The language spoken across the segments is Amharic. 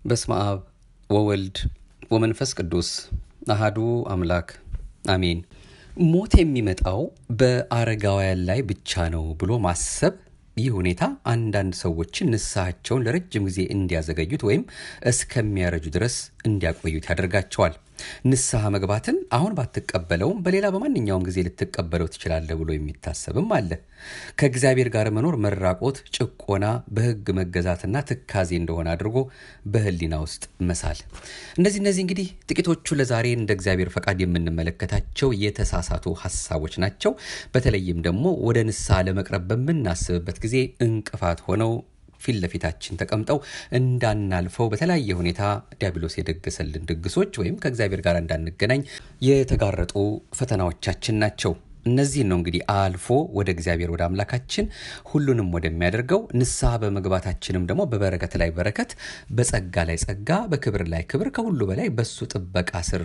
በስመ አብ ወወልድ ወመንፈስ ቅዱስ አሃዱ አምላክ አሜን። ሞት የሚመጣው በአረጋውያን ላይ ብቻ ነው ብሎ ማሰብ ይህ ሁኔታ አንዳንድ ሰዎችን ንስሐቸውን ለረጅም ጊዜ እንዲያዘገዩት ወይም እስከሚያረጁ ድረስ እንዲያቆዩት ያደርጋቸዋል። ንስሐ መግባትን አሁን ባትቀበለውም በሌላ በማንኛውም ጊዜ ልትቀበለው ትችላለህ ብሎ የሚታሰብም አለ። ከእግዚአብሔር ጋር መኖር መራቆት፣ ጭቆና፣ በሕግ መገዛትና ትካዜ እንደሆነ አድርጎ በሕሊና ውስጥ መሳል። እነዚህ እነዚህ እንግዲህ ጥቂቶቹ ለዛሬ እንደ እግዚአብሔር ፈቃድ የምንመለከታቸው የተሳሳቱ ሀሳቦች ናቸው። በተለይም ደግሞ ወደ ንስሐ ለመቅረብ በምናስብበት ጊዜ እንቅፋት ሆነው ፊት ለፊታችን ተቀምጠው እንዳናልፈው በተለያየ ሁኔታ ዲያብሎስ የደገሰልን ድግሶች ወይም ከእግዚአብሔር ጋር እንዳንገናኝ የተጋረጡ ፈተናዎቻችን ናቸው። እነዚህን ነው እንግዲህ አልፎ ወደ እግዚአብሔር ወደ አምላካችን ሁሉንም ወደሚያደርገው ንስሐ በመግባታችንም ደግሞ በበረከት ላይ በረከት፣ በጸጋ ላይ ጸጋ፣ በክብር ላይ ክብር ከሁሉ በላይ በሱ ጥበቃ ስር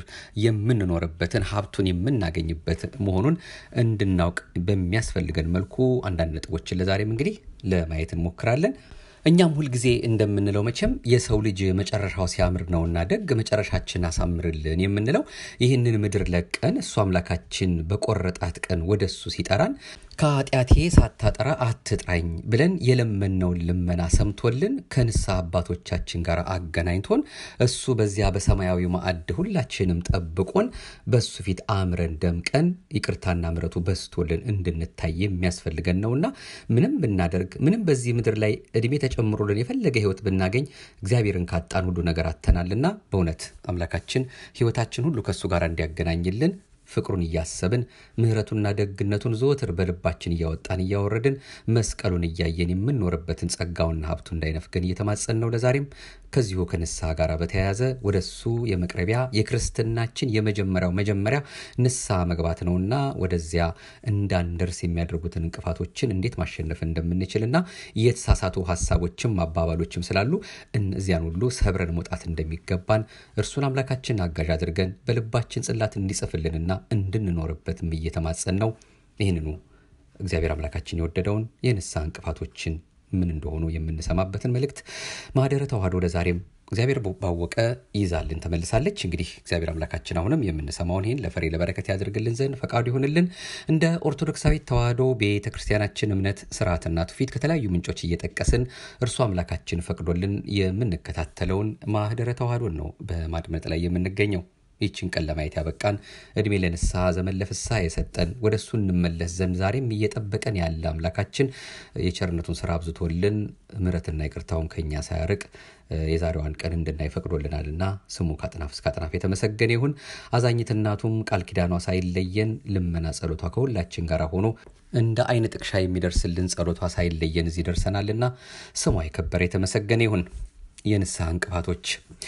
የምንኖርበትን ሀብቱን የምናገኝበት መሆኑን እንድናውቅ በሚያስፈልገን መልኩ አንዳንድ ነጥቦችን ለዛሬም እንግዲህ ለማየት እንሞክራለን። እኛም ሁልጊዜ እንደምንለው መቼም የሰው ልጅ መጨረሻው ሲያምር ነውና ደግ መጨረሻችን አሳምርልን የምንለው ይህንን ምድር ለቀን እሱ አምላካችን በቆረጣት ቀን ወደ እሱ ሲጠራን ከኃጢአቴ ሳታጠራ አትጥራኝ ብለን የለመነውን ልመና ሰምቶልን ከንስሐ አባቶቻችን ጋር አገናኝቶን እሱ በዚያ በሰማያዊ ማዕድ ሁላችንም ጠብቆን በሱ ፊት አምረን ደምቀን ይቅርታና ምሕረቱ በስቶልን እንድንታይ የሚያስፈልገን ነውና ምንም ብናደርግ ምንም በዚህ ምድር ላይ እድሜ ተጨምሮልን የፈለገ ሕይወት ብናገኝ እግዚአብሔርን ካጣን ሁሉ ነገር አተናልና በእውነት አምላካችን ሕይወታችን ሁሉ ከእሱ ጋር እንዲያገናኝልን ፍቅሩን እያሰብን ምሕረቱና ደግነቱን ዘወትር በልባችን እያወጣን እያወረድን መስቀሉን እያየን የምንኖርበትን ጸጋውና ሀብቱ እንዳይነፍገን እየተማጸን ነው። ለዛሬም ከዚሁ ከንስሐ ጋር በተያያዘ ወደ እሱ የመቅረቢያ የክርስትናችን የመጀመሪያው መጀመሪያ ንስሐ መግባት ነውና ወደዚያ እንዳንደርስ የሚያደርጉትን እንቅፋቶችን እንዴት ማሸነፍ እንደምንችልና የተሳሳቱ ሀሳቦችም አባባሎችም ስላሉ እነዚያን ሁሉ ሰብረን መውጣት እንደሚገባን እርሱን አምላካችን አጋዥ አድርገን በልባችን ጽላት እንዲጽፍልንና እንድንኖርበትም እየተማጸን ነው። ይህንኑ እግዚአብሔር አምላካችን የወደደውን የንስሐ እንቅፋቶችን ምን እንደሆኑ የምንሰማበትን መልእክት ማህደረ ተዋህዶ ለዛሬም እግዚአብሔር ባወቀ ይዛልን ተመልሳለች። እንግዲህ እግዚአብሔር አምላካችን አሁንም የምንሰማውን ይህን ለፍሬ ለበረከት ያደርግልን ዘንድ ፈቃዱ ይሆንልን። እንደ ኦርቶዶክሳዊት ተዋህዶ ቤተ ክርስቲያናችን እምነት ስርዓትና ትውፊት ከተለያዩ ምንጮች እየጠቀስን እርሱ አምላካችን ፈቅዶልን የምንከታተለውን ማህደረ ተዋህዶን ነው በማድመጥ ላይ የምንገኘው። ይችን ቀን ለማየት ያበቃን እድሜ ለንስሐ ዘመን ለፍስሐ የሰጠን ወደ እሱ እንመለስ ዘንድ ዛሬም እየጠበቀን ያለ አምላካችን የቸርነቱን ስራ አብዝቶልን ምሕረትና ይቅርታውን ከኛ ሳያርቅ የዛሬዋን ቀን እንድናይ ፈቅዶልናልና ስሙ ከአጥናፍ እስከ አጥናፍ የተመሰገነ ይሁን። አዛኝት እናቱም ቃል ኪዳኗ ሳይለየን ልመና ጸሎቷ ከሁላችን ጋር ሆኖ እንደ አይን ጥቅሻ የሚደርስልን ጸሎቷ ሳይለየን እዚህ ደርሰናልና ስሟ የከበረ የተመሰገነ ይሁን። የንስሐ እንቅፋቶች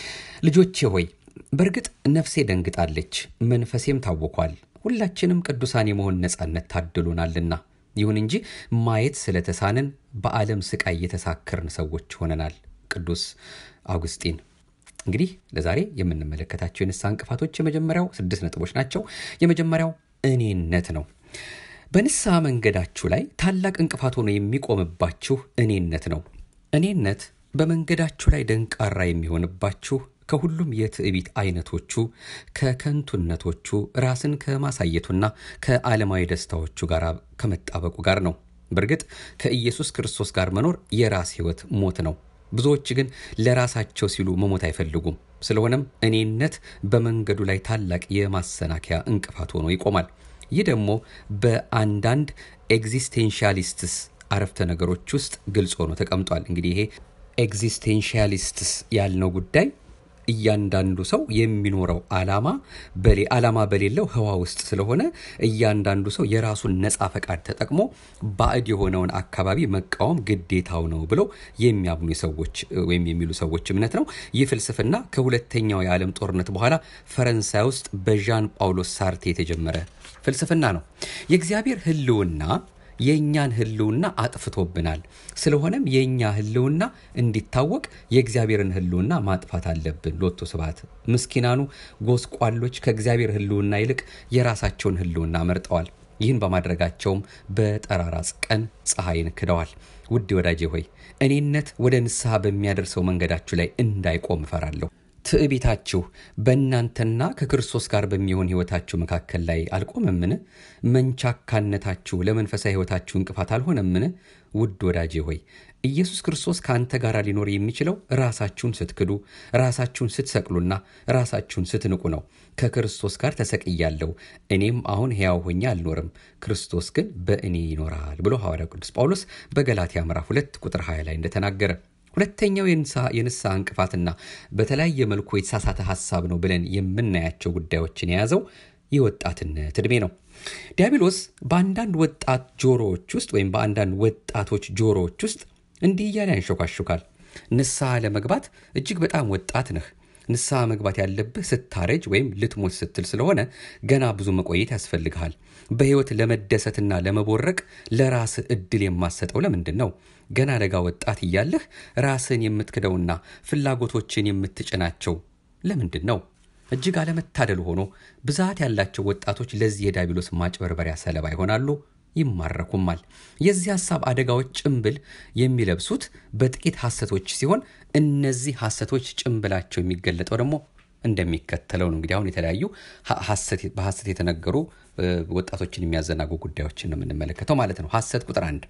ልጆቼ ሆይ በእርግጥ ነፍሴ ደንግጣለች፣ መንፈሴም ታውኳል። ሁላችንም ቅዱሳን የመሆን ነጻነት ታድሎናልና። ይሁን እንጂ ማየት ስለተሳንን በዓለም ስቃይ የተሳከርን ሰዎች ሆነናል። ቅዱስ አውግስጢን። እንግዲህ ለዛሬ የምንመለከታቸው የንስሐ እንቅፋቶች የመጀመሪያው ስድስት ነጥቦች ናቸው። የመጀመሪያው እኔነት ነው። በንስሐ መንገዳችሁ ላይ ታላቅ እንቅፋት ሆኖ የሚቆምባችሁ እኔነት ነው። እኔነት በመንገዳችሁ ላይ ደንቃራ የሚሆንባችሁ ከሁሉም የትዕቢት አይነቶቹ ከከንቱነቶቹ ራስን ከማሳየቱና ከዓለማዊ ደስታዎቹ ጋር ከመጣበቁ ጋር ነው። በእርግጥ ከኢየሱስ ክርስቶስ ጋር መኖር የራስ ሕይወት ሞት ነው። ብዙዎች ግን ለራሳቸው ሲሉ መሞት አይፈልጉም። ስለሆነም እኔነት በመንገዱ ላይ ታላቅ የማሰናከያ እንቅፋት ሆኖ ይቆማል። ይህ ደግሞ በአንዳንድ ኤግዚስቴንሻሊስትስ አረፍተ ነገሮች ውስጥ ግልጽ ሆኖ ተቀምጧል። እንግዲህ ይሄ ኤግዚስቴንሻሊስትስ ያልነው ጉዳይ እያንዳንዱ ሰው የሚኖረው ዓላማ በሌ ዓላማ በሌለው ህዋ ውስጥ ስለሆነ እያንዳንዱ ሰው የራሱን ነፃ ፈቃድ ተጠቅሞ ባዕድ የሆነውን አካባቢ መቃወም ግዴታው ነው ብለው የሚያምኑ ሰዎች ወይም የሚሉ ሰዎች እምነት ነው። ይህ ፍልስፍና ከሁለተኛው የዓለም ጦርነት በኋላ ፈረንሳይ ውስጥ በዣን ጳውሎስ ሳርቴ የተጀመረ ፍልስፍና ነው። የእግዚአብሔር ህልውና የእኛን ህልውና አጥፍቶብናል። ስለሆነም የእኛ ህልውና እንዲታወቅ የእግዚአብሔርን ህልውና ማጥፋት አለብን። ሎቶ ስብሐት። ምስኪናኑ ጎስቋሎች ከእግዚአብሔር ህልውና ይልቅ የራሳቸውን ህልውና መርጠዋል። ይህን በማድረጋቸውም በጠራራ ቀን ፀሐይን ክደዋል። ውድ ወዳጄ ሆይ እኔነት ወደ ንስሐ በሚያደርሰው መንገዳችሁ ላይ እንዳይቆም እፈራለሁ። ትዕቢታችሁ በእናንተና ከክርስቶስ ጋር በሚሆን ሕይወታችሁ መካከል ላይ አልቆመምን? መንቻካነታችሁ ለመንፈሳዊ ሕይወታችሁ እንቅፋት አልሆነምን? ውድ ወዳጄ ሆይ ኢየሱስ ክርስቶስ ከአንተ ጋር ሊኖር የሚችለው ራሳችሁን ስትክዱ፣ ራሳችሁን ስትሰቅሉና ራሳችሁን ስትንቁ ነው። ከክርስቶስ ጋር ተሰቅያለሁ፣ እኔም አሁን ሕያው ሆኜ አልኖርም፣ ክርስቶስ ግን በእኔ ይኖራል ብሎ ሐዋርያው ቅዱስ ጳውሎስ በገላትያ ምዕራፍ 2 ቁጥር 20 ላይ እንደተናገረ ሁለተኛው የንስሐ እንቅፋትና በተለያየ መልኩ የተሳሳተ ሀሳብ ነው ብለን የምናያቸው ጉዳዮችን የያዘው የወጣትነት ዕድሜ ነው። ዲያብሎስ በአንዳንድ ወጣት ጆሮዎች ውስጥ ወይም በአንዳንድ ወጣቶች ጆሮዎች ውስጥ እንዲህ እያለ ያንሾካሹካል። ንስሐ ለመግባት እጅግ በጣም ወጣት ነህ። ንስሐ መግባት ያለብህ ስታረጅ ወይም ልትሞት ስትል ስለሆነ ገና ብዙ መቆየት ያስፈልግሃል። በሕይወት ለመደሰትና ለመቦረቅ ለራስህ እድል የማሰጠው ለምንድን ነው? ገና ለጋ ወጣት እያለህ ራስህን የምትክደውና ፍላጎቶችን የምትጭናቸው ለምንድን ነው? እጅግ አለመታደል ሆኖ ብዛት ያላቸው ወጣቶች ለዚህ የዲያብሎስ ማጭበርበሪያ ሰለባ ይሆናሉ፣ ይማረኩማል። የዚህ ሐሳብ አደጋዎች ጭንብል የሚለብሱት በጥቂት ሐሰቶች ሲሆን እነዚህ ሐሰቶች ጭንብላቸው የሚገለጠው ደግሞ እንደሚከተለው ነው። እንግዲህ አሁን የተለያዩ በሐሰት የተነገሩ ወጣቶችን የሚያዘናጉ ጉዳዮችን ነው የምንመለከተው ማለት ነው። ሐሰት ቁጥር አንድ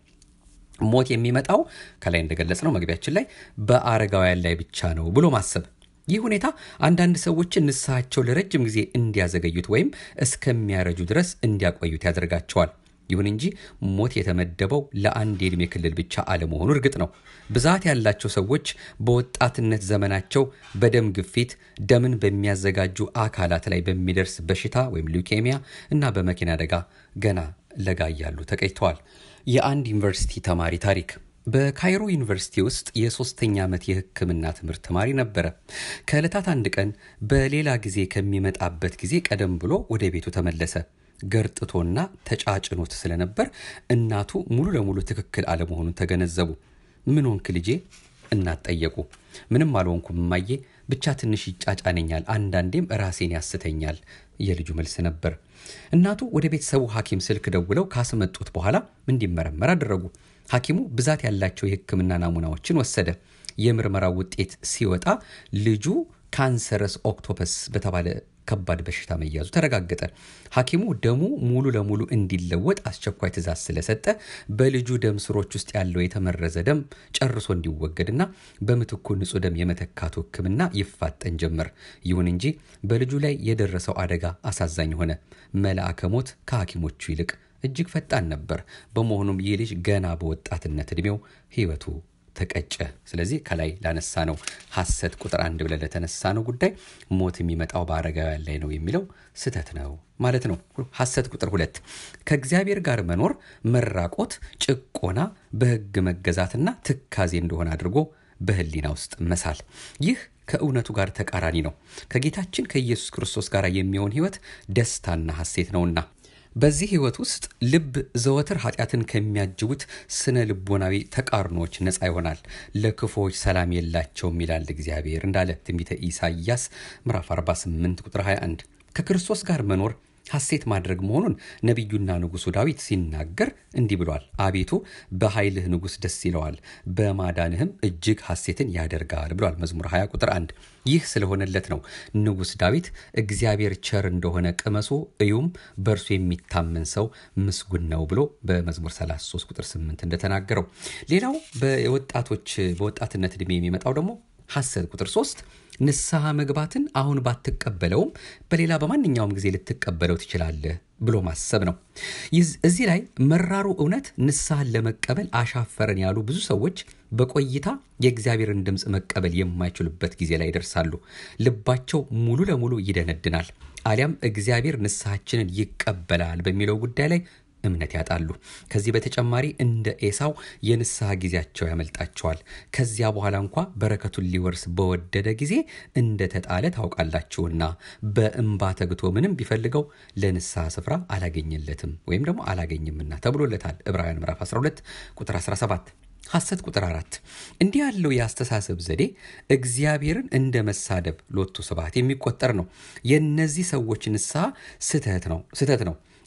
ሞት የሚመጣው ከላይ እንደገለጽ ነው መግቢያችን ላይ በአረጋውያን ላይ ብቻ ነው ብሎ ማሰብ ይህ ሁኔታ አንዳንድ ሰዎችን ንስሐቸው ለረጅም ጊዜ እንዲያዘገዩት ወይም እስከሚያረጁ ድረስ እንዲያቆዩት ያደርጋቸዋል። ይሁን እንጂ ሞት የተመደበው ለአንድ የዕድሜ ክልል ብቻ አለመሆኑ እርግጥ ነው። ብዛት ያላቸው ሰዎች በወጣትነት ዘመናቸው በደም ግፊት፣ ደምን በሚያዘጋጁ አካላት ላይ በሚደርስ በሽታ ወይም ሊውኬሚያ እና በመኪና አደጋ ገና ለጋ እያሉ ተቀጭተዋል። የአንድ ዩኒቨርሲቲ ተማሪ ታሪክ በካይሮ ዩኒቨርሲቲ ውስጥ የሶስተኛ ዓመት የሕክምና ትምህርት ተማሪ ነበረ። ከዕለታት አንድ ቀን በሌላ ጊዜ ከሚመጣበት ጊዜ ቀደም ብሎ ወደ ቤቱ ተመለሰ። ገርጥቶና ተጫጭኖት ስለነበር እናቱ ሙሉ ለሙሉ ትክክል አለመሆኑን ተገነዘቡ። ምን ሆንክ ልጄ? እናት ጠየቁ። ምንም አልሆንኩም እማዬ፣ ብቻ ትንሽ ይጫጫነኛል፣ አንዳንዴም ራሴን ያስተኛል የልጁ መልስ ነበር። እናቱ ወደ ቤተሰቡ ሐኪም ስልክ ደውለው ካስመጡት በኋላ እንዲመረመር አደረጉ። ሐኪሙ ብዛት ያላቸው የሕክምና ናሙናዎችን ወሰደ። የምርመራው ውጤት ሲወጣ ልጁ ካንሰረስ ኦክቶፐስ በተባለ ከባድ በሽታ መያዙ ተረጋገጠ። ሐኪሙ ደሙ ሙሉ ለሙሉ እንዲለወጥ አስቸኳይ ትዕዛዝ ስለሰጠ በልጁ ደም ስሮች ውስጥ ያለው የተመረዘ ደም ጨርሶ እንዲወገድና በምትኩ ንጹህ ደም የመተካቱ ሕክምና ይፋጠን ጀመር። ይሁን እንጂ በልጁ ላይ የደረሰው አደጋ አሳዛኝ ሆነ። መልአከ ሞት ከሐኪሞቹ ይልቅ እጅግ ፈጣን ነበር። በመሆኑም ይህ ልጅ ገና በወጣትነት ዕድሜው ሕይወቱ ተቀጨ። ስለዚህ ከላይ ላነሳ ነው ሐሰት ቁጥር አንድ ብለን ለተነሳ ነው ጉዳይ ሞት የሚመጣው በአረጋውያን ላይ ነው የሚለው ስህተት ነው ማለት ነው። ሐሰት ቁጥር ሁለት ከእግዚአብሔር ጋር መኖር መራቆት፣ ጭቆና፣ በሕግ መገዛትና ትካዜ እንደሆነ አድርጎ በህሊና ውስጥ መሳል ይህ ከእውነቱ ጋር ተቃራኒ ነው። ከጌታችን ከኢየሱስ ክርስቶስ ጋር የሚሆን ሕይወት ደስታና ሐሴት ነውና በዚህ ህይወት ውስጥ ልብ ዘወትር ኃጢአትን ከሚያጅቡት ስነ ልቦናዊ ተቃርኖች ነፃ ይሆናል። ለክፎች ሰላም የላቸውም ይላል እግዚአብሔር እንዳለ ትንቢተ ኢሳይያስ ምዕራፍ 48 ቁጥር 21 ከክርስቶስ ጋር መኖር ሐሴት ማድረግ መሆኑን ነቢዩና ንጉሡ ዳዊት ሲናገር እንዲህ ብሏል። አቤቱ በኃይልህ ንጉሥ ደስ ይለዋል፣ በማዳንህም እጅግ ሐሴትን ያደርጋል ብሏል። መዝሙር 20 ቁጥር 1 ይህ ስለሆነለት ነው ንጉሥ ዳዊት እግዚአብሔር ቸር እንደሆነ ቅመሱ እዩም፣ በእርሱ የሚታመን ሰው ምስጉን ነው ብሎ በመዝሙር 33 ቁጥር 8 እንደተናገረው። ሌላው በወጣቶች በወጣትነት ዕድሜ የሚመጣው ደግሞ ሐሰት ቁጥር 3 ንስሐ መግባትን አሁን ባትቀበለውም በሌላ በማንኛውም ጊዜ ልትቀበለው ትችላለህ ብሎ ማሰብ ነው። እዚህ ላይ መራሩ እውነት ንስሐን ለመቀበል አሻፈረን ያሉ ብዙ ሰዎች በቆይታ የእግዚአብሔርን ድምፅ መቀበል የማይችሉበት ጊዜ ላይ ይደርሳሉ። ልባቸው ሙሉ ለሙሉ ይደነድናል። አሊያም እግዚአብሔር ንስሐችንን ይቀበላል በሚለው ጉዳይ ላይ እምነት ያጣሉ። ከዚህ በተጨማሪ እንደ ኤሳው የንስሐ ጊዜያቸው ያመልጣቸዋል። ከዚያ በኋላ እንኳ በረከቱን ሊወርስ በወደደ ጊዜ እንደተጣለ ታውቃላችሁና በእንባ ተግቶ ምንም ቢፈልገው ለንስሐ ስፍራ አላገኘለትም ወይም ደግሞ አላገኝምና ተብሎለታል። ዕብራውያን ምዕራፍ 12 ቁጥር 17 ሐሰት ቁጥር አራት እንዲህ ያለው የአስተሳሰብ ዘዴ እግዚአብሔርን እንደ መሳደብ ሎቱ ስብሐት የሚቆጠር ነው። የእነዚህ ሰዎች ንስሐ ስህተት ነው ስህተት ነው።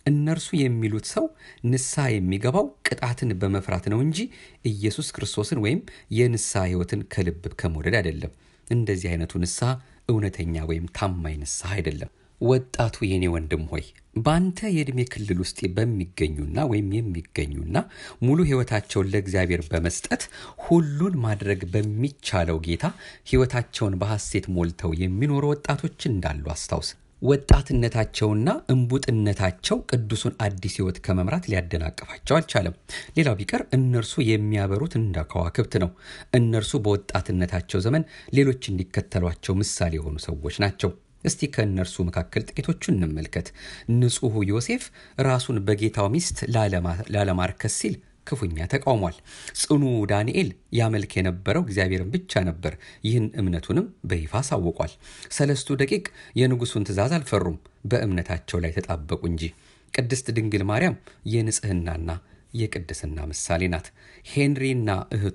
እነርሱ የሚሉት ሰው ንስሐ የሚገባው ቅጣትን በመፍራት ነው እንጂ ኢየሱስ ክርስቶስን ወይም የንስሐ ሕይወትን ከልብ ከመውደድ አይደለም። እንደዚህ አይነቱ ንስሐ እውነተኛ ወይም ታማኝ ንስሐ አይደለም። ወጣቱ የኔ ወንድም ሆይ በአንተ የዕድሜ ክልል ውስጥ በሚገኙና ወይም የሚገኙና ሙሉ ሕይወታቸውን ለእግዚአብሔር በመስጠት ሁሉን ማድረግ በሚቻለው ጌታ ሕይወታቸውን በሐሴት ሞልተው የሚኖሩ ወጣቶች እንዳሉ አስታውስ። ወጣትነታቸውና እንቡጥነታቸው ቅዱሱን አዲስ ሕይወት ከመምራት ሊያደናቅፋቸው አልቻለም። ሌላው ቢቀር እነርሱ የሚያበሩት እንደ ከዋክብት ነው። እነርሱ በወጣትነታቸው ዘመን ሌሎች እንዲከተሏቸው ምሳሌ የሆኑ ሰዎች ናቸው። እስቲ ከእነርሱ መካከል ጥቂቶቹን እንመልከት። ንጹሑ ዮሴፍ ራሱን በጌታው ሚስት ላለማርከስ ሲል ክፉኛ ተቃውሟል። ጽኑ ዳንኤል ያመልክ የነበረው እግዚአብሔርን ብቻ ነበር። ይህን እምነቱንም በይፋ አሳውቋል። ሰለስቱ ደቂቅ የንጉሱን ትእዛዝ አልፈሩም፣ በእምነታቸው ላይ ተጣበቁ እንጂ። ቅድስት ድንግል ማርያም የንጽህናና የቅድስና ምሳሌ ናት። ሄንሪና እህቱ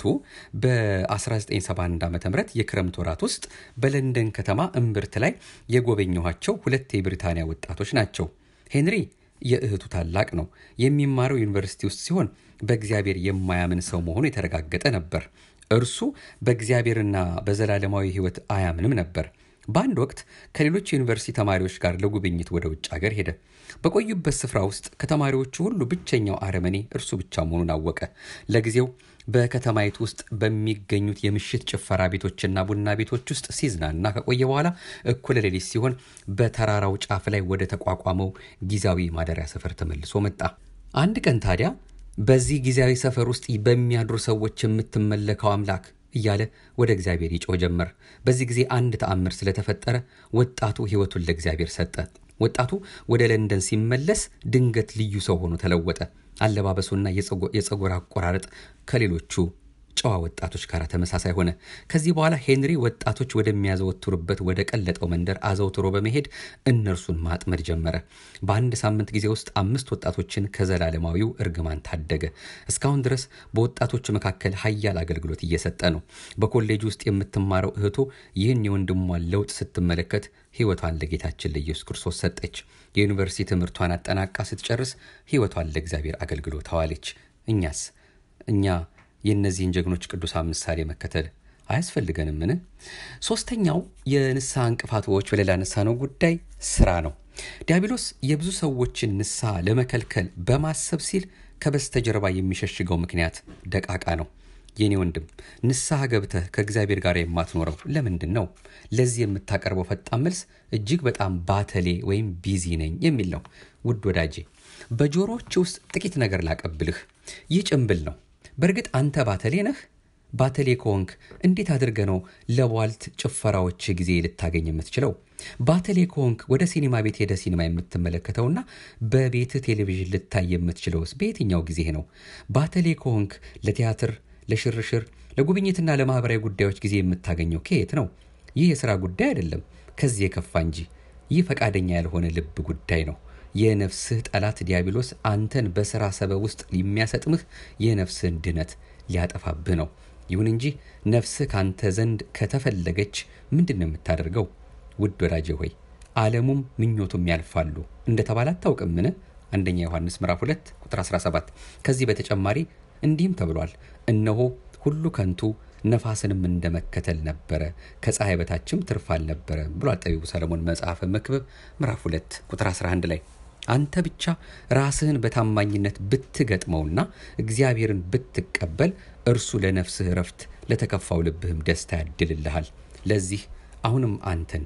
በ1971 ዓ ም የክረምት ወራት ውስጥ በለንደን ከተማ እምብርት ላይ የጎበኘኋቸው ሁለት የብሪታንያ ወጣቶች ናቸው። ሄንሪ የእህቱ ታላቅ ነው። የሚማረው ዩኒቨርሲቲ ውስጥ ሲሆን በእግዚአብሔር የማያምን ሰው መሆኑ የተረጋገጠ ነበር። እርሱ በእግዚአብሔርና በዘላለማዊ ሕይወት አያምንም ነበር። በአንድ ወቅት ከሌሎች ዩኒቨርሲቲ ተማሪዎች ጋር ለጉብኝት ወደ ውጭ ሀገር ሄደ። በቆዩበት ስፍራ ውስጥ ከተማሪዎቹ ሁሉ ብቸኛው አረመኔ እርሱ ብቻ መሆኑን አወቀ። ለጊዜው በከተማይቱ ውስጥ በሚገኙት የምሽት ጭፈራ ቤቶችና ቡና ቤቶች ውስጥ ሲዝናና ከቆየ በኋላ እኩለ ሌሊት ሲሆን በተራራው ጫፍ ላይ ወደ ተቋቋመው ጊዜያዊ ማደሪያ ሰፈር ተመልሶ መጣ። አንድ ቀን ታዲያ በዚህ ጊዜያዊ ሰፈር ውስጥ በሚያድሩ ሰዎች የምትመለከው አምላክ እያለ ወደ እግዚአብሔር ይጮህ ጀመር። በዚህ ጊዜ አንድ ተአምር ስለተፈጠረ ወጣቱ ሕይወቱን ለእግዚአብሔር ሰጠ። ወጣቱ ወደ ለንደን ሲመለስ ድንገት ልዩ ሰው ሆኖ ተለወጠ። አለባበሱና የፀጉር አቆራረጥ ከሌሎቹ ጨዋ ወጣቶች ጋር ተመሳሳይ ሆነ። ከዚህ በኋላ ሄንሪ ወጣቶች ወደሚያዘወትሩበት ወደ ቀለጠው መንደር አዘውትሮ በመሄድ እነርሱን ማጥመድ ጀመረ። በአንድ ሳምንት ጊዜ ውስጥ አምስት ወጣቶችን ከዘላለማዊው እርግማን ታደገ። እስካሁን ድረስ በወጣቶቹ መካከል ሀያል አገልግሎት እየሰጠ ነው። በኮሌጅ ውስጥ የምትማረው እህቱ ይህን የወንድሟን ለውጥ ስትመለከት ሕይወቷን ለጌታችን ለኢየሱስ ክርስቶስ ሰጠች። የዩኒቨርሲቲ ትምህርቷን አጠናቃ ስትጨርስ ሕይወቷን ለእግዚአብሔር አገልግሎት አዋለች። እኛስ እኛ የእነዚህን ጀግኖች ቅዱሳን ምሳሌ መከተል አያስፈልገንምን? ሶስተኛው የንስሐ እንቅፋቶች በሌላ ነው ጉዳይ ስራ ነው። ዲያብሎስ የብዙ ሰዎችን ንስሐ ለመከልከል በማሰብ ሲል ከበስተጀርባ የሚሸሽገው ምክንያት ደቃቃ ነው። የኔ ወንድም ንስሐ ገብተህ ከእግዚአብሔር ጋር የማትኖረው ለምንድን ነው? ለዚህ የምታቀርበው ፈጣን መልስ እጅግ በጣም ባተሌ ወይም ቢዚ ነኝ የሚል ነው። ውድ ወዳጄ በጆሮዎች ውስጥ ጥቂት ነገር ላቀብልህ። ይህ ጭንብል ነው። በእርግጥ አንተ ባተሌ ነህ? ባተሌ ከሆንክ እንዴት አድርገ ነው ለቧልት ጭፈራዎች ጊዜ ልታገኝ የምትችለው? ባተሌ ከሆንክ ወደ ሲኒማ ቤት ሄደ ሲኒማ የምትመለከተውና በቤት ቴሌቪዥን ልታይ የምትችለውስ በየትኛው ጊዜ ነው? ባተሌ ከሆንክ ለቲያትር፣ ለሽርሽር፣ ለጉብኝትና ለማህበራዊ ጉዳዮች ጊዜ የምታገኘው ከየት ነው? ይህ የሥራ ጉዳይ አይደለም፣ ከዚህ የከፋ እንጂ። ይህ ፈቃደኛ ያልሆነ ልብ ጉዳይ ነው። የነፍስህ ጠላት ዲያብሎስ አንተን በሥራ ሰበብ ውስጥ የሚያሰጥምህ የነፍስህን ድነት ሊያጠፋብህ ነው። ይሁን እንጂ ነፍስህ ካንተ ዘንድ ከተፈለገች ምንድን ነው የምታደርገው? ውድ ወዳጄ ሆይ ዓለሙም ምኞቱም ያልፋሉ እንደተባለ አታውቅምን? አንደኛ ዮሐንስ ምዕራፍ 2 ቁጥር 17። ከዚህ በተጨማሪ እንዲህም ተብሏል፣ እነሆ ሁሉ ከንቱ ነፋስንም እንደመከተል ነበረ፣ ከፀሐይ በታችም ትርፍ አልነበረም ብሏል ጠቢቡ ሰለሞን መጽሐፈ መክብብ ምዕራፍ 2 ቁጥር 11 ላይ አንተ ብቻ ራስህን በታማኝነት ብትገጥመውና እግዚአብሔርን ብትቀበል እርሱ ለነፍስህ እረፍት ለተከፋው ልብህም ደስታ ያድልልሃል። ለዚህ አሁንም አንተን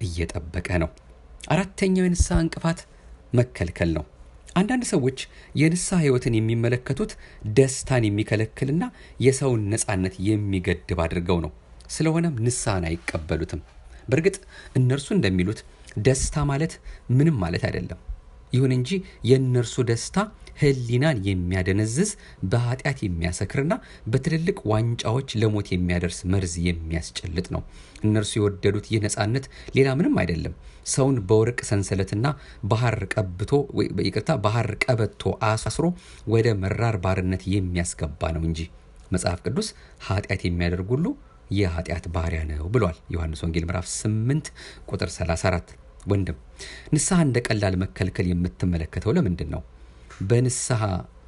እየጠበቀ ነው። አራተኛው የንስሐ እንቅፋት መከልከል ነው። አንዳንድ ሰዎች የንስሐ ሕይወትን የሚመለከቱት ደስታን የሚከለክልና የሰውን ነፃነት የሚገድብ አድርገው ነው። ስለሆነም ንስሐን አይቀበሉትም። በእርግጥ እነርሱ እንደሚሉት ደስታ ማለት ምንም ማለት አይደለም። ይሁን እንጂ የእነርሱ ደስታ ሕሊናን የሚያደነዝዝ በኃጢአት የሚያሰክርና በትልልቅ ዋንጫዎች ለሞት የሚያደርስ መርዝ የሚያስጨልጥ ነው። እነርሱ የወደዱት ይህ ነፃነት ሌላ ምንም አይደለም፣ ሰውን በወርቅ ሰንሰለትና ባህር ቀብቶ ይቅርታ ባህር ቀበቶ አሳስሮ ወደ መራር ባርነት የሚያስገባ ነው እንጂ መጽሐፍ ቅዱስ ኃጢአት የሚያደርግ ሁሉ የኃጢአት ባሪያ ነው ብሏል። ዮሐንስ ወንጌል ምዕራፍ 8 ቁጥር 34 ወንድም ንስሐ እንደ ቀላል መከልከል የምትመለከተው ለምንድን ነው? በንስሐ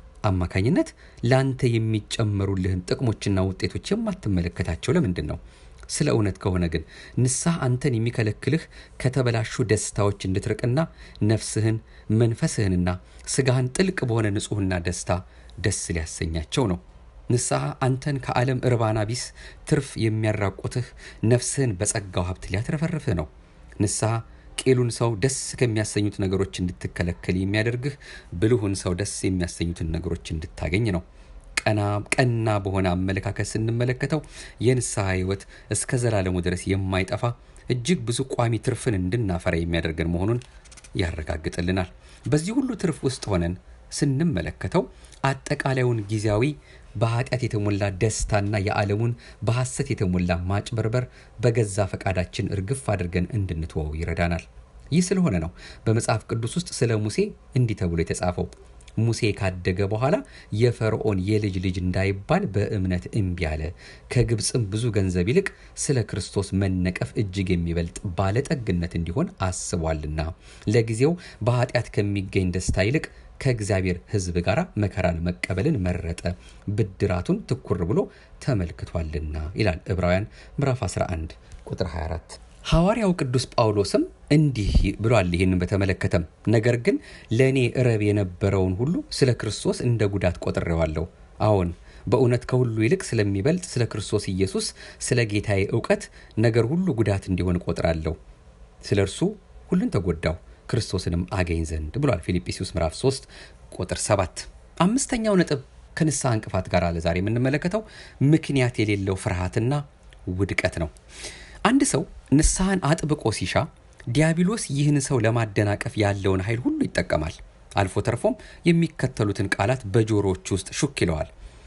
አማካኝነት ለአንተ የሚጨመሩልህን ጥቅሞችና ውጤቶች የማትመለከታቸው ለምንድን ነው? ስለ እውነት ከሆነ ግን ንስሐ አንተን የሚከለክልህ ከተበላሹ ደስታዎች እንድትርቅና ነፍስህን መንፈስህንና ስጋህን ጥልቅ በሆነ ንጹሕና ደስታ ደስ ሊያሰኛቸው ነው። ንስሐ አንተን ከዓለም እርባና ቢስ ትርፍ የሚያራቁትህ ነፍስህን በጸጋው ሀብት ሊያትረፈርፍህ ነው። ንስሐ ቄሉን ሰው ደስ ከሚያሰኙት ነገሮች እንድትከለከል የሚያደርግህ ብልሁን ሰው ደስ የሚያሰኙትን ነገሮች እንድታገኝ ነው። ቀና ቀና በሆነ አመለካከት ስንመለከተው የንስሐ ሕይወት እስከ ዘላለሙ ድረስ የማይጠፋ እጅግ ብዙ ቋሚ ትርፍን እንድናፈራ የሚያደርገን መሆኑን ያረጋግጥልናል። በዚህ ሁሉ ትርፍ ውስጥ ሆነን ስንመለከተው አጠቃላዩን ጊዜያዊ በኃጢአት የተሞላ ደስታና የዓለሙን በሐሰት የተሞላ ማጭበርበር በገዛ ፈቃዳችን እርግፍ አድርገን እንድንትወው ይረዳናል። ይህ ስለሆነ ነው በመጽሐፍ ቅዱስ ውስጥ ስለ ሙሴ እንዲህ ተብሎ የተጻፈው ሙሴ ካደገ በኋላ የፈርዖን የልጅ ልጅ እንዳይባል በእምነት እምቢ አለ። ከግብፅም ብዙ ገንዘብ ይልቅ ስለ ክርስቶስ መነቀፍ እጅግ የሚበልጥ ባለጠግነት እንዲሆን አስቧልና ለጊዜው በኃጢአት ከሚገኝ ደስታ ይልቅ ከእግዚአብሔር ሕዝብ ጋር መከራን መቀበልን መረጠ፣ ብድራቱን ትኩር ብሎ ተመልክቷልና ይላል ዕብራውያን ምዕራፍ 11 ቁጥር 24። ሐዋርያው ቅዱስ ጳውሎስም እንዲህ ብሏል ይህንን በተመለከተም ነገር ግን ለእኔ ረብ የነበረውን ሁሉ ስለ ክርስቶስ እንደ ጉዳት ቆጥሬዋለሁ። አዎን በእውነት ከሁሉ ይልቅ ስለሚበልጥ ስለ ክርስቶስ ኢየሱስ ስለ ጌታዬ እውቀት ነገር ሁሉ ጉዳት እንዲሆን እቆጥራለሁ። ስለ እርሱ ሁሉን ተጎዳው ክርስቶስንም አገኝ ዘንድ ብሏል ፊልጵስዩስ ምዕራፍ 3 ቁጥር 7። አምስተኛው ነጥብ ከንስሐ እንቅፋት ጋር ለዛሬ የምንመለከተው ምክንያት የሌለው ፍርሃትና ውድቀት ነው። አንድ ሰው ንስሐን አጥብቆ ሲሻ ዲያብሎስ ይህን ሰው ለማደናቀፍ ያለውን ኃይል ሁሉ ይጠቀማል። አልፎ ተርፎም የሚከተሉትን ቃላት በጆሮዎች ውስጥ ሹክ ይለዋል።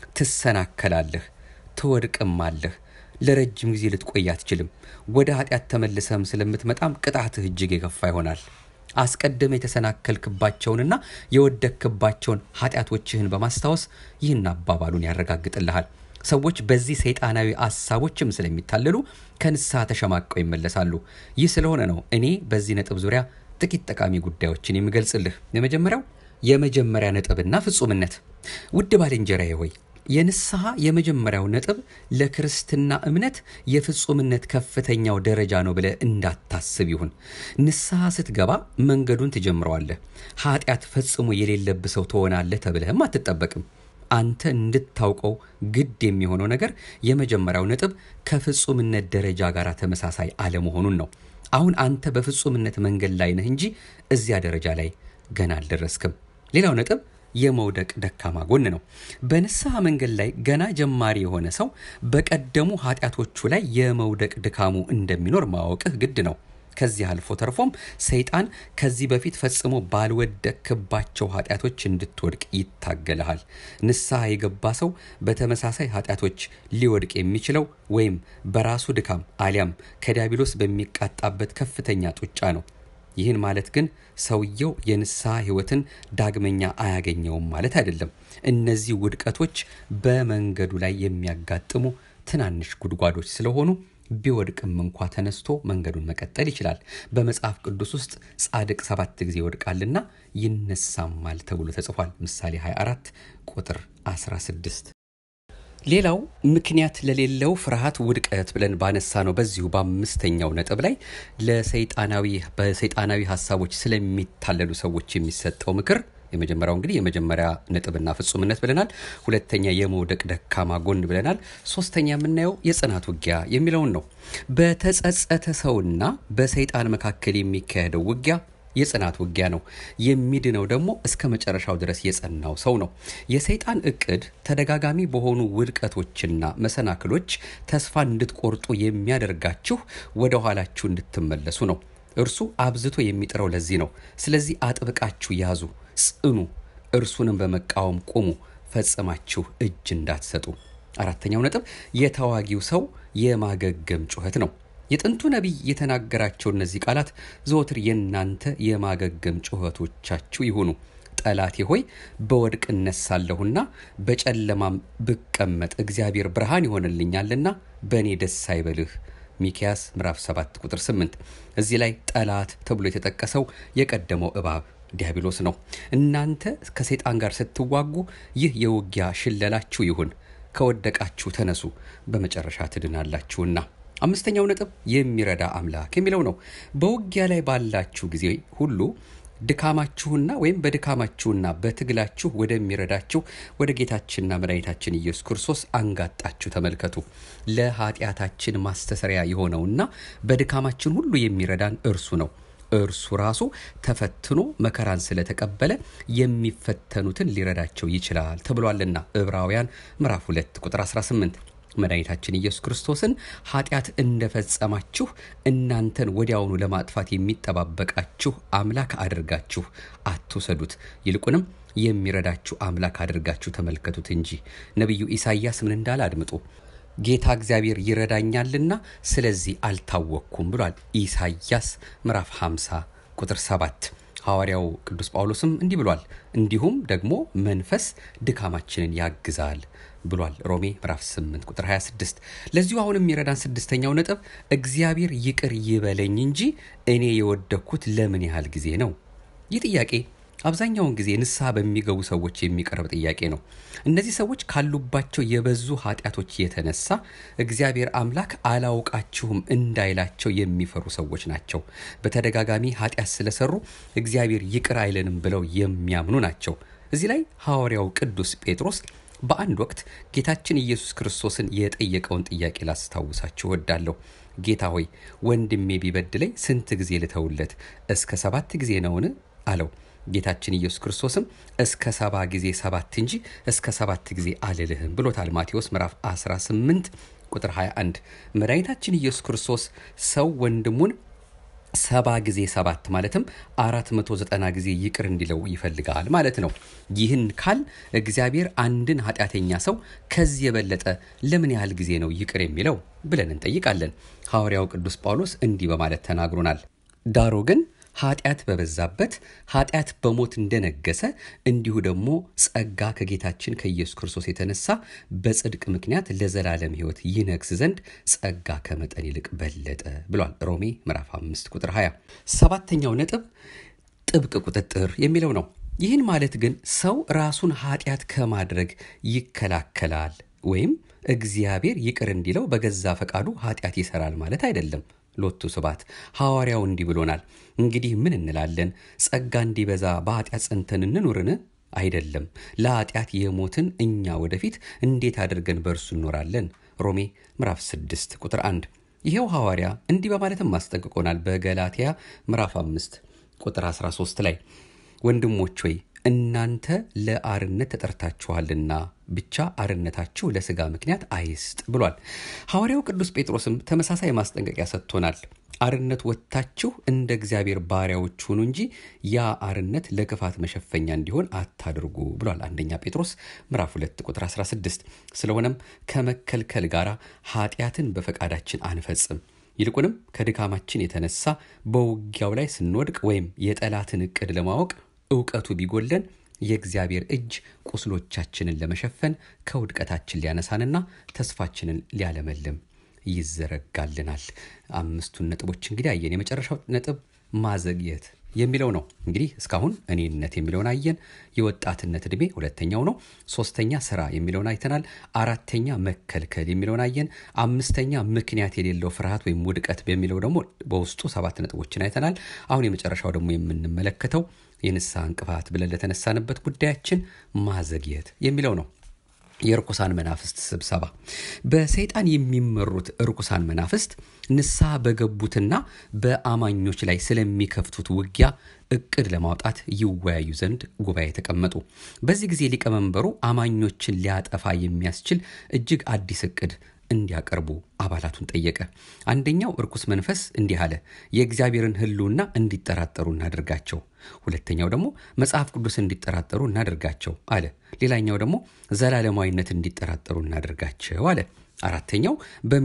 ትሰናከላለህ፣ ትወድቅማለህ፣ ለረጅም ጊዜ ልትቆይ አትችልም። ወደ ኃጢአት ተመልሰህም ስለምትመጣም ቅጣትህ እጅግ የከፋ ይሆናል። አስቀድመ የተሰናከልክባቸውንና የወደክባቸውን ኃጢአቶችህን በማስታወስ ይህን አባባሉን ያረጋግጥልሃል። ሰዎች በዚህ ሰይጣናዊ ሀሳቦችም ስለሚታለሉ ከንስሐ ተሸማቀው ይመለሳሉ። ይህ ስለሆነ ነው እኔ በዚህ ነጥብ ዙሪያ ጥቂት ጠቃሚ ጉዳዮችን የምገልጽልህ። የመጀመሪያው የመጀመሪያ ነጥብና ፍጹምነት። ውድ ባልንጀራዬ ሆይ የንስሐ የመጀመሪያው ነጥብ ለክርስትና እምነት የፍጹምነት ከፍተኛው ደረጃ ነው ብለህ እንዳታስብ ይሁን። ንስሐ ስትገባ መንገዱን ትጀምረዋለህ። ኃጢአት ፈጽሞ የሌለብህ ሰው ትሆናለህ ተብለህም አትጠበቅም። አንተ እንድታውቀው ግድ የሚሆነው ነገር የመጀመሪያው ነጥብ ከፍጹምነት ደረጃ ጋር ተመሳሳይ አለመሆኑን ነው። አሁን አንተ በፍጹምነት መንገድ ላይ ነህ እንጂ እዚያ ደረጃ ላይ ገና አልደረስክም። ሌላው ነጥብ የመውደቅ ደካማ ጎን ነው። በንስሐ መንገድ ላይ ገና ጀማሪ የሆነ ሰው በቀደሙ ኃጢአቶቹ ላይ የመውደቅ ድካሙ እንደሚኖር ማወቅህ ግድ ነው። ከዚህ አልፎ ተርፎም ሰይጣን ከዚህ በፊት ፈጽሞ ባልወደቅክባቸው ኃጢአቶች እንድትወድቅ ይታገልሃል። ንስሐ የገባ ሰው በተመሳሳይ ኃጢአቶች ሊወድቅ የሚችለው ወይም በራሱ ድካም አሊያም ከዲያብሎስ በሚቃጣበት ከፍተኛ ጡጫ ነው። ይህን ማለት ግን ሰውየው የንስሐ ሕይወትን ዳግመኛ አያገኘውም ማለት አይደለም። እነዚህ ውድቀቶች በመንገዱ ላይ የሚያጋጥሙ ትናንሽ ጉድጓዶች ስለሆኑ ቢወድቅም እንኳ ተነስቶ መንገዱን መቀጠል ይችላል። በመጽሐፍ ቅዱስ ውስጥ ጻድቅ ሰባት ጊዜ ይወድቃልና ይነሳማል ተብሎ ተጽፏል። ምሳሌ 24 ቁጥር 16። ሌላው ምክንያት ለሌለው ፍርሃት ውድቀት ብለን ባነሳ ነው በዚሁ በአምስተኛው ነጥብ ላይ ለሰይጣናዊ በሰይጣናዊ ሀሳቦች ስለሚታለሉ ሰዎች የሚሰጠው ምክር የመጀመሪያው እንግዲህ የመጀመሪያ ነጥብና ፍጹምነት ብለናል። ሁለተኛ የመውደቅ ደካማ ጎን ብለናል። ሶስተኛ የምናየው የጽናት ውጊያ የሚለውን ነው። በተጸጸተ ሰውና በሰይጣን መካከል የሚካሄደው ውጊያ የጽናት ውጊያ ነው። የሚድነው ደግሞ እስከ መጨረሻው ድረስ የጸናው ሰው ነው። የሰይጣን እቅድ ተደጋጋሚ በሆኑ ውድቀቶችና መሰናክሎች ተስፋ እንድትቆርጡ የሚያደርጋችሁ ወደ ኋላችሁ እንድትመለሱ ነው። እርሱ አብዝቶ የሚጥረው ለዚህ ነው። ስለዚህ አጥብቃችሁ ያዙ፣ ጽኑ፣ እርሱንም በመቃወም ቁሙ፣ ፈጽማችሁ እጅ እንዳትሰጡ። አራተኛው ነጥብ የተዋጊው ሰው የማገገም ጩኸት ነው። የጥንቱ ነቢይ የተናገራቸው እነዚህ ቃላት ዘወትር የእናንተ የማገገም ጩኸቶቻችሁ ይሁኑ። ጠላቴ ሆይ በወድቅ እነሳለሁና በጨለማም ብቀመጥ እግዚአብሔር ብርሃን ይሆንልኛልና በእኔ ደስ አይበልህ። ሚኪያስ ምዕራፍ 7 ቁጥር 8። እዚህ ላይ ጠላት ተብሎ የተጠቀሰው የቀደመው እባብ ዲያብሎስ ነው። እናንተ ከሰይጣን ጋር ስትዋጉ ይህ የውጊያ ሽለላችሁ ይሁን፣ ከወደቃችሁ ተነሱ፣ በመጨረሻ ትድናላችሁና። አምስተኛው ነጥብ የሚረዳ አምላክ የሚለው ነው። በውጊያ ላይ ባላችሁ ጊዜ ሁሉ ድካማችሁና ወይም በድካማችሁና በትግላችሁ ወደሚረዳችሁ ወደ ጌታችንና መድኃኒታችን ኢየሱስ ክርስቶስ አንጋጣችሁ ተመልከቱ። ለኃጢአታችን ማስተሰሪያ የሆነውና በድካማችን ሁሉ የሚረዳን እርሱ ነው። እርሱ ራሱ ተፈትኖ መከራን ስለተቀበለ የሚፈተኑትን ሊረዳቸው ይችላል ተብሏልና ዕብራውያን ምዕራፍ 2 ቁጥር 18 መድኃኒታችን ኢየሱስ ክርስቶስን ኃጢአት እንደፈጸማችሁ እናንተን ወዲያውኑ ለማጥፋት የሚጠባበቃችሁ አምላክ አድርጋችሁ አትውሰዱት፣ ይልቁንም የሚረዳችሁ አምላክ አድርጋችሁ ተመልከቱት እንጂ። ነቢዩ ኢሳይያስ ምን እንዳለ አድምጡ። ጌታ እግዚአብሔር ይረዳኛልና ስለዚህ አልታወቅኩም ብሏል። ኢሳይያስ ምዕራፍ 50 ቁጥር 7 ሐዋርያው ቅዱስ ጳውሎስም እንዲህ ብሏል። እንዲሁም ደግሞ መንፈስ ድካማችንን ያግዛል ብሏል። ሮሜ ምዕራፍ 8 ቁጥር 26። ለዚሁ አሁን የሚረዳን ስድስተኛው ነጥብ እግዚአብሔር ይቅር ይበለኝ እንጂ እኔ የወደኩት ለምን ያህል ጊዜ ነው? ይህ ጥያቄ አብዛኛውን ጊዜ ንስሐ በሚገቡ ሰዎች የሚቀርብ ጥያቄ ነው። እነዚህ ሰዎች ካሉባቸው የበዙ ኃጢአቶች የተነሳ እግዚአብሔር አምላክ አላውቃችሁም እንዳይላቸው የሚፈሩ ሰዎች ናቸው። በተደጋጋሚ ኃጢአት ስለሰሩ እግዚአብሔር ይቅር አይለንም ብለው የሚያምኑ ናቸው። እዚህ ላይ ሐዋርያው ቅዱስ ጴጥሮስ በአንድ ወቅት ጌታችን ኢየሱስ ክርስቶስን የጠየቀውን ጥያቄ ላስታውሳችሁ እወዳለሁ። ጌታ ሆይ ወንድሜ ቢበድለኝ ስንት ጊዜ ልተውለት? እስከ ሰባት ጊዜ ነውን? አለው። ጌታችን ኢየሱስ ክርስቶስም እስከ ሰባ ጊዜ ሰባት እንጂ እስከ ሰባት ጊዜ አልልህም ብሎታል። ማቴዎስ ምዕራፍ 18 ቁጥር 21 መድኃኒታችን ኢየሱስ ክርስቶስ ሰው ወንድሙን ሰባ ጊዜ ሰባት ማለትም አራት መቶ ዘጠና ጊዜ ይቅር እንዲለው ይፈልጋል ማለት ነው። ይህን ካል እግዚአብሔር አንድን ኃጢአተኛ ሰው ከዚህ የበለጠ ለምን ያህል ጊዜ ነው ይቅር የሚለው ብለን እንጠይቃለን። ሐዋርያው ቅዱስ ጳውሎስ እንዲህ በማለት ተናግሮናል። ዳሩ ግን ኃጢአት በበዛበት ኃጢአት በሞት እንደነገሰ እንዲሁ ደግሞ ጸጋ ከጌታችን ከኢየሱስ ክርስቶስ የተነሳ በጽድቅ ምክንያት ለዘላለም ሕይወት ይነግስ ዘንድ ጸጋ ከመጠን ይልቅ በለጠ ብሏል። ሮሜ ምዕራፍ 5 ቁጥር 20። ሰባተኛው ነጥብ ጥብቅ ቁጥጥር የሚለው ነው። ይህን ማለት ግን ሰው ራሱን ኃጢአት ከማድረግ ይከላከላል ወይም እግዚአብሔር ይቅር እንዲለው በገዛ ፈቃዱ ኃጢአት ይሰራል ማለት አይደለም። ሎቱ ስባት ሐዋርያው እንዲህ ብሎናል። እንግዲህ ምን እንላለን? ጸጋ እንዲበዛ በኃጢአት ጸንተን እንኑርን? አይደለም። ለኃጢአት የሞትን እኛ ወደፊት እንዴት አድርገን በእርሱ እንኖራለን? ሮሜ ምዕራፍ 6 ቁጥር 1። ይኸው ሐዋርያ እንዲህ በማለትም አስጠንቅቆናል። በገላትያ ምዕራፍ 5 ቁጥር 13 ላይ ወንድሞች ሆይ እናንተ ለአርነት ተጠርታችኋልና ብቻ አርነታችሁ ለስጋ ምክንያት አይስጥ ብሏል። ሐዋርያው ቅዱስ ጴጥሮስም ተመሳሳይ ማስጠንቀቂያ ሰጥቶናል። አርነት ወጥታችሁ እንደ እግዚአብሔር ባሪያዎች ሁኑ እንጂ ያ አርነት ለክፋት መሸፈኛ እንዲሆን አታድርጉ ብሏል። አንደኛ ጴጥሮስ ምዕራፍ 2 ቁጥር 16። ስለሆነም ከመከልከል ጋር ኃጢአትን በፈቃዳችን አንፈጽም። ይልቁንም ከድካማችን የተነሳ በውጊያው ላይ ስንወድቅ ወይም የጠላትን እቅድ ለማወቅ እውቀቱ ቢጎለን የእግዚአብሔር እጅ ቁስሎቻችንን ለመሸፈን ከውድቀታችን ሊያነሳንና ተስፋችንን ሊያለመልም ይዘረጋልናል። አምስቱን ነጥቦች እንግዲህ አየን። የመጨረሻው ነጥብ ማዘግየት የሚለው ነው። እንግዲህ እስካሁን እኔነት የሚለውን አየን። የወጣትነት ዕድሜ ሁለተኛው ነው። ሶስተኛ ስራ የሚለውን አይተናል። አራተኛ መከልከል የሚለውን አየን። አምስተኛ ምክንያት የሌለው ፍርሃት ወይም ውድቀት በሚለው ደግሞ በውስጡ ሰባት ነጥቦችን አይተናል። አሁን የመጨረሻው ደግሞ የምንመለከተው የንስሐ እንቅፋት ብለን ለተነሳንበት ጉዳያችን ማዘግየት የሚለው ነው። የርኩሳን መናፍስት ስብሰባ። በሰይጣን የሚመሩት ርኩሳን መናፍስት ንስሐ በገቡትና በአማኞች ላይ ስለሚከፍቱት ውጊያ እቅድ ለማውጣት ይወያዩ ዘንድ ጉባኤ ተቀመጡ። በዚህ ጊዜ ሊቀመንበሩ አማኞችን ሊያጠፋ የሚያስችል እጅግ አዲስ እቅድ እንዲያቀርቡ አባላቱን ጠየቀ። አንደኛው እርኩስ መንፈስ እንዲህ አለ፣ የእግዚአብሔርን ሕልውና እንዲጠራጠሩ እናደርጋቸው። ሁለተኛው ደግሞ መጽሐፍ ቅዱስ እንዲጠራጠሩ እናደርጋቸው አለ። ሌላኛው ደግሞ ዘላለማዊነት እንዲጠራጠሩ እናደርጋቸው አለ። አራተኛው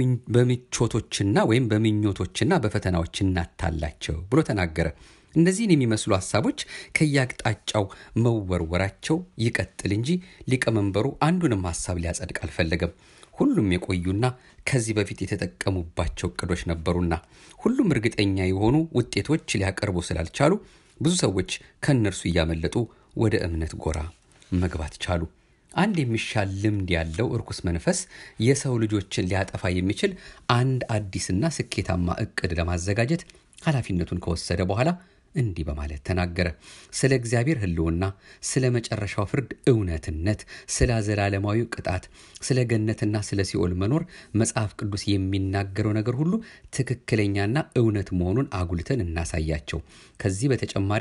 በምቾቶችና ወይም በምኞቶችና በፈተናዎች እናታላቸው ብሎ ተናገረ። እነዚህን የሚመስሉ ሀሳቦች ከየአቅጣጫው መወርወራቸው ይቀጥል እንጂ ሊቀመንበሩ አንዱንም ሀሳብ ሊያጸድቅ አልፈለገም። ሁሉም የቆዩና ከዚህ በፊት የተጠቀሙባቸው እቅዶች ነበሩና ሁሉም እርግጠኛ የሆኑ ውጤቶች ሊያቀርቡ ስላልቻሉ ብዙ ሰዎች ከእነርሱ እያመለጡ ወደ እምነት ጎራ መግባት ቻሉ። አንድ የሚሻል ልምድ ያለው እርኩስ መንፈስ የሰው ልጆችን ሊያጠፋ የሚችል አንድ አዲስና ስኬታማ እቅድ ለማዘጋጀት ኃላፊነቱን ከወሰደ በኋላ እንዲህ በማለት ተናገረ። ስለ እግዚአብሔር ሕልውና፣ ስለ መጨረሻው ፍርድ እውነትነት፣ ስለ ዘላለማዊ ቅጣት፣ ስለ ገነትና ስለ ሲኦል መኖር መጽሐፍ ቅዱስ የሚናገረው ነገር ሁሉ ትክክለኛና እውነት መሆኑን አጉልተን እናሳያቸው። ከዚህ በተጨማሪ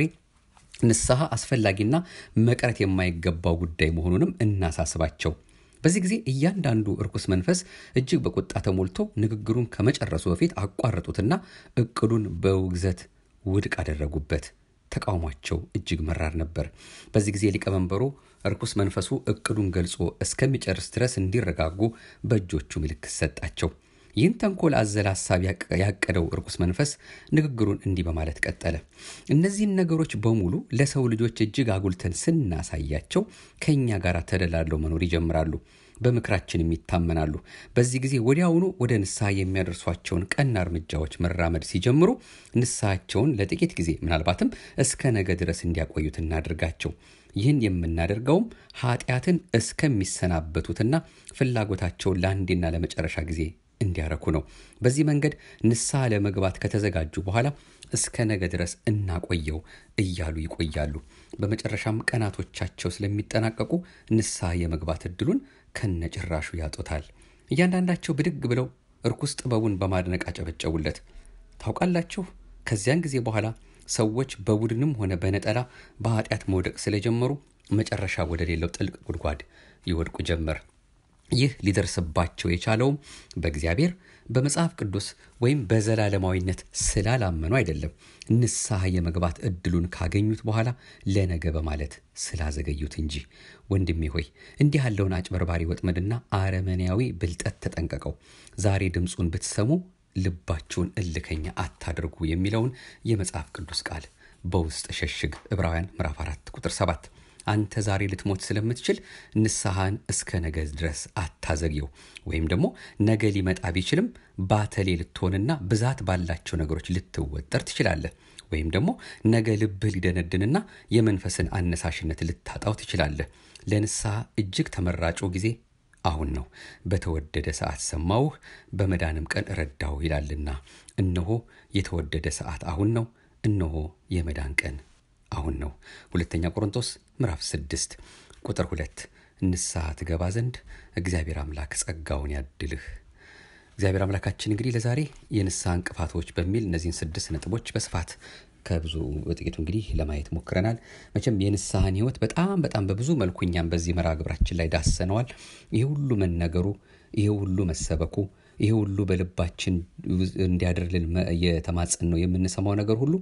ንስሐ አስፈላጊና መቅረት የማይገባው ጉዳይ መሆኑንም እናሳስባቸው። በዚህ ጊዜ እያንዳንዱ እርኩስ መንፈስ እጅግ በቁጣ ተሞልቶ ንግግሩን ከመጨረሱ በፊት አቋረጡትና እቅዱን በውግዘት ውድቅ አደረጉበት። ተቃውሟቸው እጅግ መራር ነበር። በዚህ ጊዜ ሊቀመንበሩ እርኩስ መንፈሱ እቅዱን ገልጾ እስከሚጨርስ ድረስ እንዲረጋጉ በእጆቹ ምልክት ሰጣቸው። ይህን ተንኮል አዘል ሀሳብ ያቀደው እርኩስ መንፈስ ንግግሩን እንዲህ በማለት ቀጠለ። እነዚህን ነገሮች በሙሉ ለሰው ልጆች እጅግ አጉልተን ስናሳያቸው ከእኛ ጋር ተደላለው መኖር ይጀምራሉ፣ በምክራችንም ይታመናሉ። በዚህ ጊዜ ወዲያውኑ ወደ ንስሐ የሚያደርሷቸውን ቀና እርምጃዎች መራመድ ሲጀምሩ ንስሐቸውን ለጥቂት ጊዜ ምናልባትም እስከ ነገ ድረስ እንዲያቆዩት እናድርጋቸው። ይህን የምናደርገውም ኃጢአትን እስከሚሰናበቱትና ፍላጎታቸውን ለአንዴና ለመጨረሻ ጊዜ እንዲያረኩ ነው። በዚህ መንገድ ንስሐ ለመግባት ከተዘጋጁ በኋላ እስከ ነገ ድረስ እናቆየው እያሉ ይቆያሉ። በመጨረሻም ቀናቶቻቸው ስለሚጠናቀቁ ንስሐ የመግባት እድሉን ከነጭራሹ ያጡታል። እያንዳንዳቸው ብድግ ብለው እርኩስ ጥበቡን በማድነቅ አጨበጨቡለት። ታውቃላችሁ፣ ከዚያን ጊዜ በኋላ ሰዎች በቡድንም ሆነ በነጠላ በኃጢአት መውደቅ ስለጀመሩ መጨረሻ ወደ ሌለው ጥልቅ ጉድጓድ ይወድቁ ጀመር። ይህ ሊደርስባቸው የቻለውም በእግዚአብሔር በመጽሐፍ ቅዱስ ወይም በዘላለማዊነት ስላላመኑ አይደለም፣ ንስሐ የመግባት እድሉን ካገኙት በኋላ ለነገ በማለት ስላዘገዩት እንጂ። ወንድሜ ሆይ እንዲህ ያለውን አጭበርባሪ ወጥመድና አረመኔያዊ ብልጠት ተጠንቀቀው። ዛሬ ድምፁን ብትሰሙ ልባችሁን እልከኛ አታድርጉ የሚለውን የመጽሐፍ ቅዱስ ቃል በውስጥ ሸሽግ። ዕብራውያን ምዕራፍ 4 ቁጥር 7 አንተ ዛሬ ልትሞት ስለምትችል ንስሐን እስከ ነገ ድረስ አታዘግየው። ወይም ደግሞ ነገ ሊመጣ ቢችልም ባተሌ ልትሆንና ብዛት ባላቸው ነገሮች ልትወጠር ትችላለህ። ወይም ደግሞ ነገ ልብህ ሊደነድንና የመንፈስን አነሳሽነት ልታጣው ትችላለህ። ለንስሐ እጅግ ተመራጩ ጊዜ አሁን ነው። በተወደደ ሰዓት ሰማሁህ፣ በመዳንም ቀን ረዳሁ ይላልና፣ እነሆ የተወደደ ሰዓት አሁን ነው፣ እነሆ የመዳን ቀን አሁን ነው። ሁለተኛ ቆሮንቶስ ምዕራፍ 6 ቁጥር 2 ንስሐ ትገባ ዘንድ እግዚአብሔር አምላክ ጸጋውን ያድልህ። እግዚአብሔር አምላካችን እንግዲህ ለዛሬ የንስሐ እንቅፋቶች በሚል እነዚህን ስድስት ነጥቦች በስፋት ከብዙ በጥቂቱ እንግዲህ ለማየት ሞክረናል። መቼም የንስሐን ሕይወት በጣም በጣም በብዙ መልኩ እኛም በዚህ መርሃ ግብራችን ላይ ዳሰነዋል። ይሄ ሁሉ መነገሩ፣ ይሄ ሁሉ መሰበኩ፣ ይሄ ሁሉ በልባችን እንዲያድርልን የተማጸን ነው የምንሰማው ነገር ሁሉ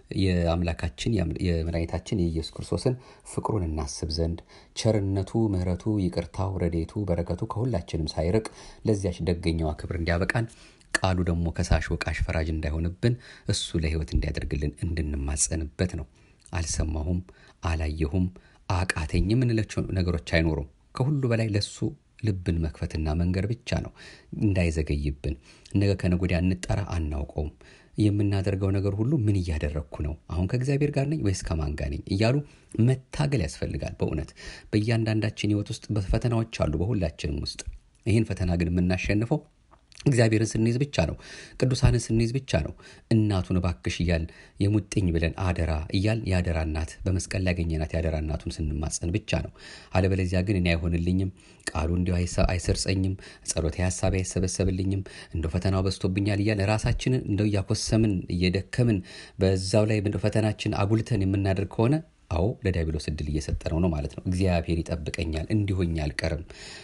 የአምላካችን የመድኃኒታችን የኢየሱስ ክርስቶስን ፍቅሩን እናስብ ዘንድ ቸርነቱ፣ ምሕረቱ፣ ይቅርታው፣ ረዴቱ፣ በረከቱ ከሁላችንም ሳይርቅ ለዚያች ደገኛዋ ክብር እንዲያበቃን ቃሉ ደግሞ ከሳሽ ወቃሽ ፈራጅ እንዳይሆንብን እሱ ለሕይወት እንዲያደርግልን እንድንማጸንበት ነው። አልሰማሁም፣ አላየሁም፣ አቃተኝ የምንላቸው ነገሮች አይኖሩም። ከሁሉ በላይ ለሱ ልብን መክፈትና መንገድ ብቻ ነው እንዳይዘገይብን። ነገ ከነገ ወዲያ እንጠራ አናውቀውም። የምናደርገው ነገር ሁሉ ምን እያደረግኩ ነው? አሁን ከእግዚአብሔር ጋር ነኝ ወይስ ከማን ጋር ነኝ? እያሉ መታገል ያስፈልጋል። በእውነት በእያንዳንዳችን ሕይወት ውስጥ ፈተናዎች አሉ፣ በሁላችንም ውስጥ። ይህን ፈተና ግን የምናሸንፈው እግዚአብሔርን ስንይዝ ብቻ ነው። ቅዱሳንን ስንይዝ ብቻ ነው። እናቱን እባክሽ እያል የሙጥኝ ብለን አደራ እያል የአደራ እናት በመስቀል ላይ ያገኘናት የአደራ እናቱን ስንማጸን ብቻ ነው። አለበለዚያ ግን እኔ አይሆንልኝም፣ ቃሉ እንዲሁ አይሰርጸኝም፣ ጸሎቴ ሀሳቤ አይሰበሰብልኝም፣ እንደው ፈተናው በዝቶብኛል እያል ራሳችንን እንደው እያኮሰምን እየደከምን በዛው ላይ እንደው ፈተናችን አጉልተን የምናደርግ ከሆነ አዎ ለዲያብሎስ እድል እየሰጠነው ነው ማለት ነው። እግዚአብሔር ይጠብቀኛል፣ እንዲሆኝ አልቀርም።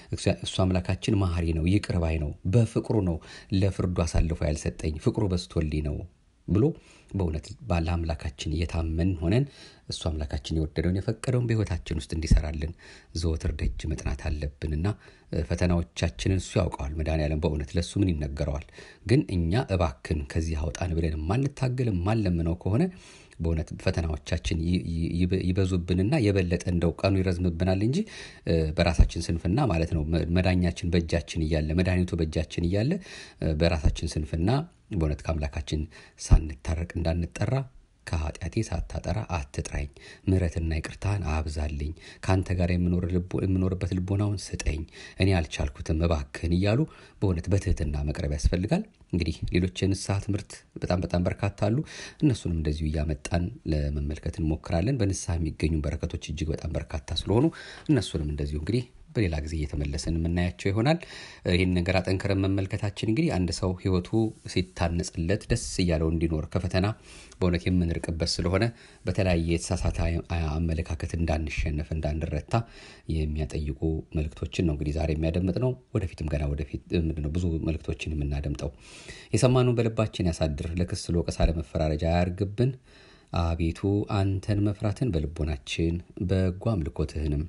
እሱ አምላካችን መሐሪ ነው፣ ይቅር ባይ ነው፣ በፍቅሩ ነው ለፍርዱ አሳልፎ ያልሰጠኝ፣ ፍቅሩ በስቶልኝ ነው ብሎ በእውነት ባለ አምላካችን እየታመን ሆነን እሱ አምላካችን የወደደውን የፈቀደውን በሕይወታችን ውስጥ እንዲሰራልን ዘወትር ደጅ መጥናት አለብንና ፈተናዎቻችንን እሱ ያውቀዋል። መድኃኔዓለም በእውነት ለእሱ ምን ይነገረዋል? ግን እኛ እባክን ከዚህ አውጣን ብለን የማንታገል የማንለምነው ከሆነ በእውነት ፈተናዎቻችን ይበዙብንና የበለጠ እንደው ቀኑ ይረዝምብናል እንጂ በራሳችን ስንፍና ማለት ነው። መዳኛችን በእጃችን እያለ መድኃኒቱ በእጃችን እያለ በራሳችን ስንፍና በእውነት ከአምላካችን ሳንታረቅ እንዳንጠራ ከኃጢአቴ ሳታጠራ አትጥራኝ፣ ምሕረትና ይቅርታህን አብዛልኝ፣ ከአንተ ጋር የምኖርበት ልቦናውን ስጠኝ፣ እኔ አልቻልኩትም እባክህን እያሉ በእውነት በትህትና መቅረብ ያስፈልጋል። እንግዲህ ሌሎች የንስሐ ትምህርት በጣም በጣም በርካታ አሉ። እነሱንም እንደዚሁ እያመጣን ለመመልከት እንሞክራለን። በንስሐ የሚገኙ በረከቶች እጅግ በጣም በርካታ ስለሆኑ እነሱንም እንደዚሁ እንግዲህ በሌላ ጊዜ እየተመለስን የምናያቸው ይሆናል። ይህን ነገር አጠንክረን መመልከታችን እንግዲህ አንድ ሰው ሕይወቱ ሲታነጽለት ደስ እያለው እንዲኖር ከፈተና በእውነት የምንርቅበት ስለሆነ በተለያየ የተሳሳተ አመለካከት እንዳንሸነፍ እንዳንረታ የሚያጠይቁ መልእክቶችን ነው እንግዲህ ዛሬ የሚያደምጥ ነው። ወደፊትም ገና ወደፊት ምንድነው ብዙ መልእክቶችን የምናደምጠው። የሰማነውን በልባችን ያሳድር፣ ለክስ ለወቀሳ፣ ለመፈራረጃ አያርግብን። አቤቱ አንተን መፍራትን በልቦናችን በጎ አምልኮትህንም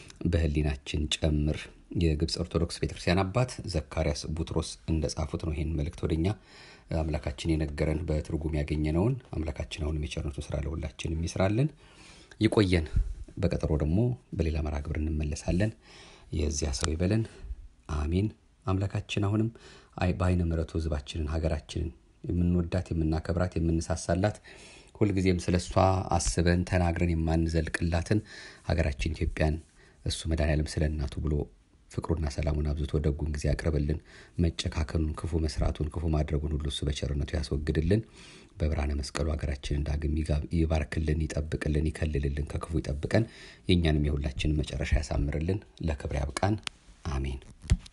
በህሊናችን ጨምር። የግብፅ ኦርቶዶክስ ቤተክርስቲያን አባት ዘካርያስ ቡትሮስ እንደጻፉት ነው ይህን መልእክት ወደኛ አምላካችን የነገረን በትርጉም ያገኘነውን። አምላካችን አሁንም የቸርነቱ ስራ ለሁላችን የሚስራልን ይቆየን። በቀጠሮ ደግሞ በሌላ መርሃ ግብር እንመለሳለን። የዚያ ሰው ይበለን። አሜን። አምላካችን አሁንም በአይነ ምሕረቱ ህዝባችንን ሀገራችንን የምንወዳት የምናከብራት የምንሳሳላት ሁልጊዜም ስለ እሷ አስበን ተናግረን የማንዘልቅላትን ሀገራችን ኢትዮጵያን እሱ መድኃኔዓለም ስለ እናቱ ብሎ ፍቅሩና ሰላሙን አብዝቶ ደጉን ጊዜ ያቅርብልን። መጨካከኑን፣ ክፉ መስራቱን፣ ክፉ ማድረጉን ሁሉ እሱ በቸርነቱ ያስወግድልን። በብርሃነ መስቀሉ ሀገራችን ዳግም ይባርክልን፣ ይጠብቅልን፣ ይከልልልን፣ ከክፉ ይጠብቀን። የእኛንም የሁላችንን መጨረሻ ያሳምርልን። ለክብር ያብቃን። አሜን።